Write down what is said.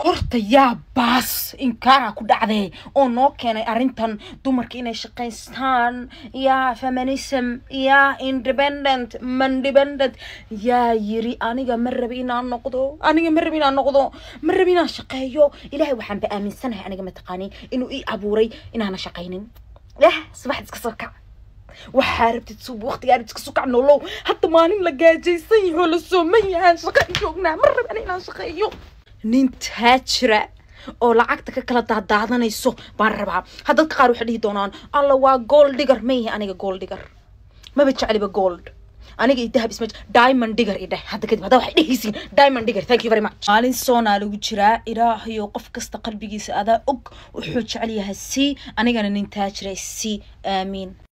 horta yaa baas inkaara ku dhacdee oo noo keenay arrintan dumarka inay shaqaystaan yaa feminism yaa independent mandependent yaa yiri aniga ma rabi inaan noqdo aniga ma rabi inaan noqdo ma rabi inaan shaqeeyo ilaahay waxaan ba aaminsanahay aniga mataqaani inuu ii abuuray inaana shaqaynin yah subaxd iska soo kac waxaa rabtid suub waqtigaa rabtid iska soo kac nolow hadda maalin la gaajaysan yaho la sooman yahaan shaqa joognaa ma rabi ani inaan shaqeeyo nin taajira oo lacagta ka kala daadaadanayso baan rabaa haddadka qaar waxay dhihi doonaan alla waa gold digger ma yahay aniga gold digger maba jecliba gold aniga iyo dahab isma diamond digger i dheh hadda kadib hadda waxay dhehaysiin diamond digger thank you very much maalin soonaa lagu jiraa ilaahayo qof kasta qalbigiisa adaa og wuxuu jecel yahay si anigana nin taajira si aamiin